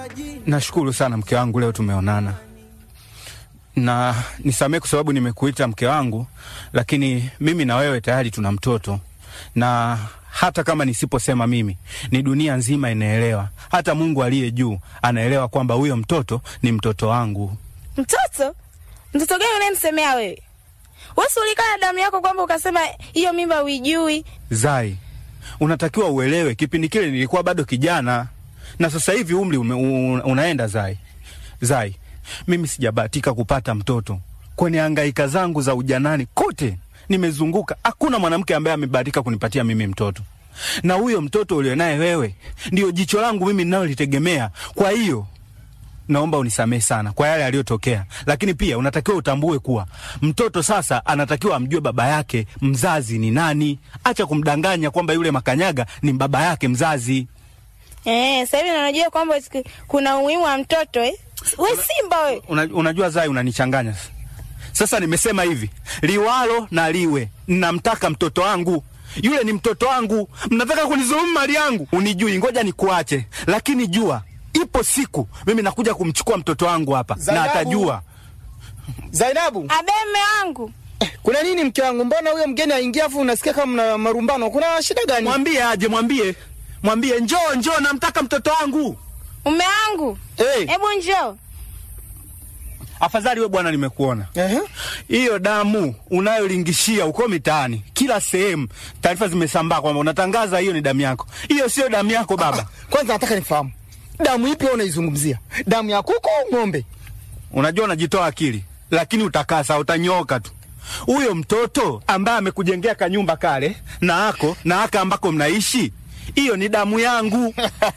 Nashukuru sana mke wangu, leo tumeonana na nisamehe kwa sababu nimekuita mke wangu, lakini mimi na wewe tayari tuna mtoto, na hata kama nisiposema mimi, ni dunia nzima inaelewa, hata Mungu aliye juu anaelewa kwamba huyo mtoto ni mtoto wangu. Mtoto? Mtoto gani unayemsemea wewe? Wesi ulikaa na damu yako kwamba ukasema hiyo mimba uijui. Zai, unatakiwa uelewe, kipindi kile nilikuwa bado kijana na sasa hivi umri ume, un, unaenda Zai. Zai, mimi sijabahatika kupata mtoto. Kwenye hangaika zangu za ujanani kote nimezunguka, hakuna mwanamke ambaye amebahatika kunipatia mimi mtoto, na huyo mtoto ulionaye wewe ndio jicho langu mimi ninalolitegemea. Kwa hiyo naomba unisamehe sana kwa yale yaliyotokea, lakini pia unatakiwa utambue kuwa mtoto sasa anatakiwa amjue baba yake mzazi ni nani. Acha kumdanganya kwamba yule makanyaga ni baba yake mzazi. Eh, sasa hivi unajua kwamba kuna umuhimu wa mtoto eh? We simba we. Una, unajua Zai, unanichanganya sasa. Nimesema hivi liwalo na liwe, namtaka mtoto wangu yule, ni mtoto wangu. Mnataka kunizulumu mali yangu, unijui. Ngoja nikuache, lakini jua ipo siku mimi nakuja kumchukua mtoto wangu hapa na Zainabu. atajua. Zainabu, Abe mme wangu. kuna nini mke wangu? Mbona huyo mgeni aingia afu unasikia kama mna marumbano? Kuna shida gani? Mwambie aje, mwambie mwambie, njoo njoo, namtaka mtoto wangu. Mume wangu. Hey. Hebu njoo. Afadhali we bwana, nimekuona Ehe. hiyo damu unayolingishia uko mitaani kila sehemu, taarifa zimesambaa kwamba unatangaza hiyo ni damu yako. Hiyo sio damu yako baba. Kwanza nataka nifahamu damu ipi wewe unaizungumzia? Damu ya kuku au ng'ombe? Unajua unajitoa akili, lakini utakasa, utanyoka tu. Huyo mtoto ambaye amekujengea kanyumba kale na ako na aka ambako mnaishi, hiyo ni damu yangu.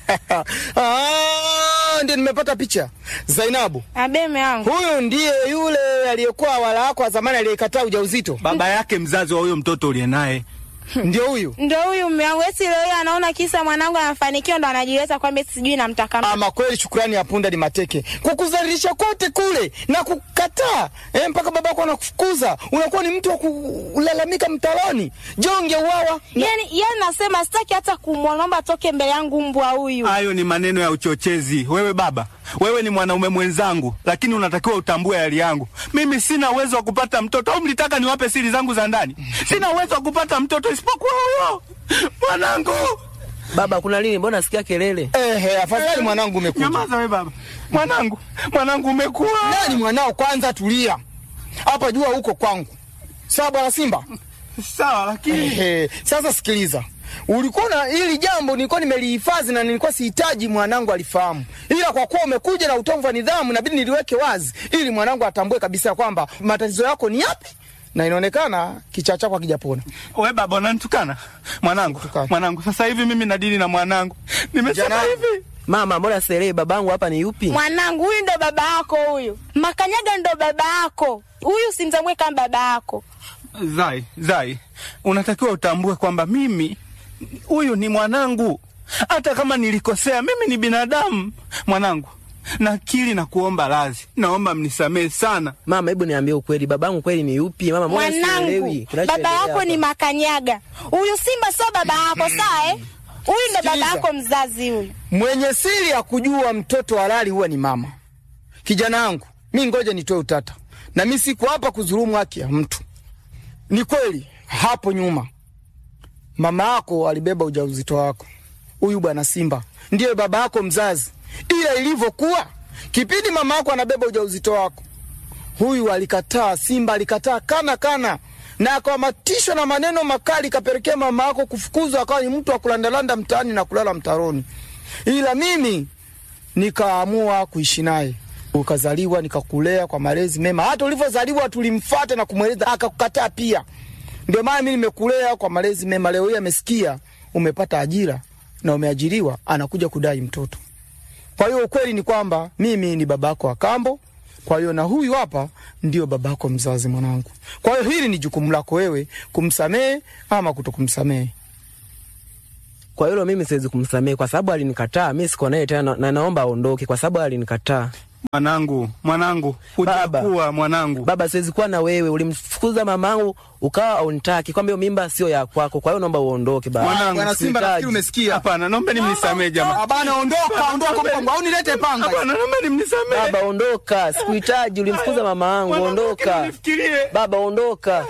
Ah, ndio nimepata picha. Zainabu, Abe mme wangu. huyu ndiye yule aliyekuwa wala wako wa zamani aliyekataa ujauzito. Baba yake mzazi wa huyo mtoto uliye naye. Ndio huyu. Ndo huyu mume wangu. Eti leo hii anaona kisa mwanangu anafanikiwa ndo anajiweza kwamba eti sijui namtaka mtoto. Ama kweli shukrani ya punda ni mateke. Kukuzalilisha kote kule na kukataa eh, mpaka babako anakufukuza. Unakuwa ni mtu wa kulalamika mtaloni. Jonge uwawa. Yaani yaani nasema sitaki hata kumwomba atoke mbele yangu mbwa huyu. Hayo ni maneno ya uchochezi. Wewe baba, wewe ni mwanaume mwenzangu, lakini unatakiwa utambue hali yangu. Mimi sina uwezo wa kupata mtoto, au mlitaka niwape siri zangu za ndani? Sina uwezo wa kupata mtoto isipokuwa huyo mwanangu. Baba, kuna nini? Mbona nasikia kelele? Ehe, afadhali mwanangu umekuja. Nyamaza we baba, mwanangu, mwanangu umekuwa Nani mwanao? Kwanza tulia hapa, jua huko kwangu. Sawa bwana Simba. sawa, lakini Ehe, sasa sikiliza, ulikuwa na hili jambo nilikuwa nimelihifadhi na nilikuwa sihitaji mwanangu alifahamu, ila kwa kuwa umekuja na utovu wa nidhamu, inabidi niliweke wazi ili mwanangu atambue kabisa kwamba matatizo yako ni yapi, na inaonekana kichaa chako hakijapona. we baba unanitukana mwanangu, Tukana. mwanangu. Sasa hivi mimi nadili na mwanangu, nimesema Jana- hivi Mama, mbona sielewi babangu hapa ni yupi? Mwanangu huyu ndo baba yako huyu. Makanyaga ndo baba yako. Huyu simtambue kama baba yako. Zai, Zai, unatakiwa utambue kwamba mimi huyu ni mwanangu. Hata kama nilikosea, mimi ni binadamu mwanangu. Nakiri na kuomba radhi, naomba mnisamehe sana. Mama, hebu niambie ukweli, babangu kweli ni yupi? Mama, mbona Mwanangu, sielewi? baba kinachoendelea yako hapa? ni Makanyaga. Huyu Simba sio baba yako, sawa eh? Huyu ndo baba Sikiliza. yako mzazi huyu. Mwenye siri ya kujua mtoto halali huwa ni mama. Kijana wangu, mi ngoja nitoe utata, na mi siko hapa kudhulumu haki ya mtu. Ni kweli hapo nyuma mama yako alibeba ujauzito wako, huyu bwana Simba ndiye baba yako mzazi, ila ilivyokuwa kipindi mama yako anabeba ujauzito wako, huyu alikataa, Simba alikataa kana kana na akamatishwa na maneno makali, kapelekea mama yako kufukuzwa, akawa ni mtu wa kulandalanda mtaani na kulala mtaroni. Ila mimi nikaamua kuishi naye, ukazaliwa, nikakulea kwa malezi mema. Hata ulivyozaliwa tulimfata na kumweleza, akakukataa pia. Ndio maana mimi nimekulea kwa malezi mema. Leo hii amesikia umepata ajira na umeajiriwa, anakuja kudai mtoto. Kwa hiyo ukweli ni kwamba mimi ni babako wa kambo, kwa hiyo na huyu hapa ndio babako mzazi mwanangu. Kwa hiyo hili ni jukumu lako wewe kumsamehe ama kutokumsamehe. Kwa hilo mimi siwezi kumsamehe kwa sababu alinikataa. Mimi siko naye tena na naomba aondoke kwa sababu alinikataa. Mwanangu, mwanangu, Baba. hujakuwa mwanangu. Baba, siwezi kuwa na wewe. Ulimfukuza mamangu ukawa unitaki, kwamba hiyo mimba sio ya kwako, kwa hiyo naomba uondoke baba. Mwanangu, Bwana Simba, sihitaji. nafikiri umesikia. Hapana, naomba nimnisamee jamaa. Abana, ondoka, ondoka mkongo, au nilete panga. Hapana, naomba nimnisamee. Baba ondoka, sikuhitaji. Ulimfukuza mama yangu, Mwanangu, ondoka. nifikirie. Baba ondoka.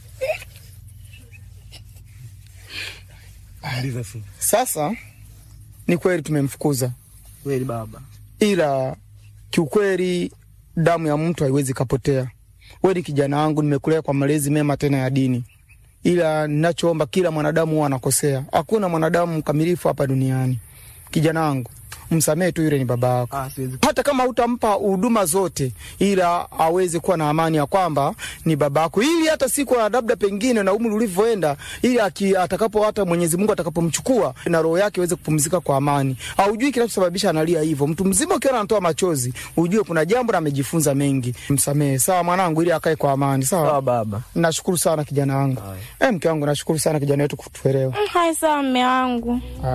Sasa ni kweli tumemfukuza, Kweli baba. ila kiukweli damu ya mtu haiwezi kapotea. Wewe ni kijana wangu, nimekulea kwa malezi mema tena ya dini, ila ninachoomba, kila mwanadamu huwa anakosea. Hakuna mwanadamu mkamilifu hapa duniani. Kijana wangu, msamehe tu, yule ni baba yako. Ah, siwezi. hata kama hutampa huduma zote, ila aweze kuwa na amani ya kwamba ni babako, ili hata siku ya labda pengine na umri ulivyoenda, ili aki- atakapo hata Mwenyezi Mungu atakapomchukua na roho yake iweze kupumzika kwa amani. Haujui kinachosababisha analia hivyo. Mtu mzima ukiona anatoa machozi, ujue kuna jambo na amejifunza mengi. Msamehe sawa mwanangu, ili akae kwa amani sawa. Sawa baba. Nashukuru sana kijana wangu. Eh, mke wangu, nashukuru sana kijana wetu kutuelewa. Mm, Hai sawa mme wangu.